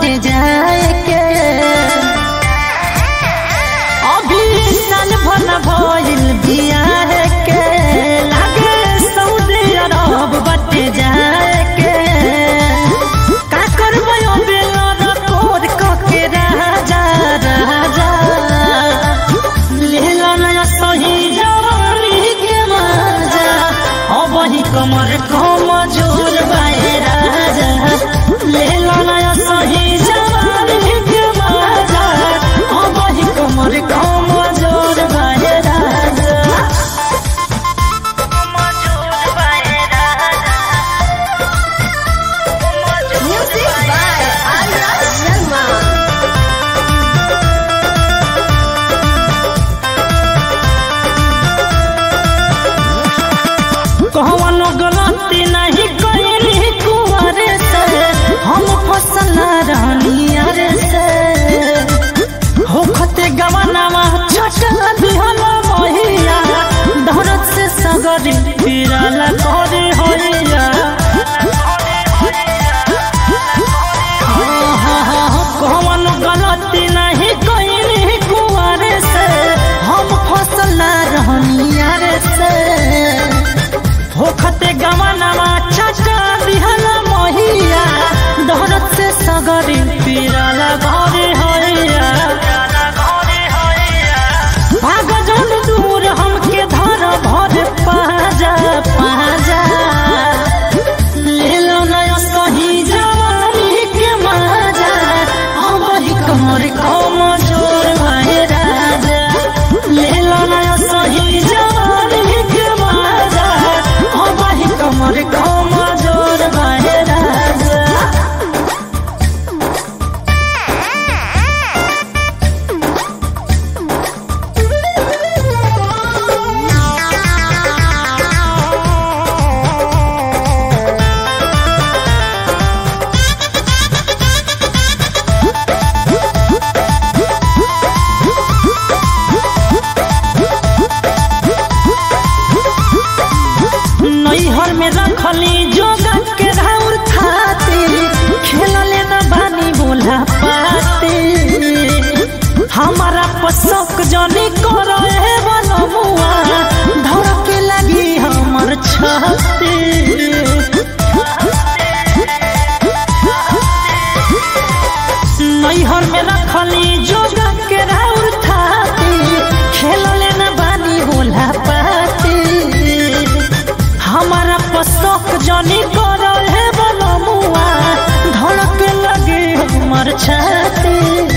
बटे जाए के अभी साल भर भइल बियाह के लागे सऊदी अरब बटे जाए के का करबै अबे लड़कोर कके राजा राजा लेला नया सही जवानी के मजा अबही कमर कम जोर बाए राजा लेला नया सही जवानी के मजा अबही कमर कम जोर बाए राजा Music by Arya Sharma. कौनो गलती नहीं कइली कुंवरे से हम फसल रानियर से होखते गवनामा छटला दिहल महिया धरत से सगरी फिरला करे होइया कौनो गलती नहीं कइली कुंवरे से हम फसल रानियर से होखते गवनामा चचा दिहला महिया दहरत से सगरी पीरला घरे होइया भाग जन दूर हमके धर भर पाजा पाजा लेलो नया सही जवानी के मजा अबही कमर कम जोर भाई राजा लेलो नया सही जवानी के मजा अबही कमर कम जोर भाई राजा नैहर में रखली जोगा के राउर खाती खेलले न बानी बोला पाती हमारा पसक जनी कर बनमुआ धर के लगी हमर छाती नैहर में रखली जोगा के राउर खाती खेलले न बानी बोला पाती हमारा पसक जनी करल है बनमुआ धड़क लगे हमर छाती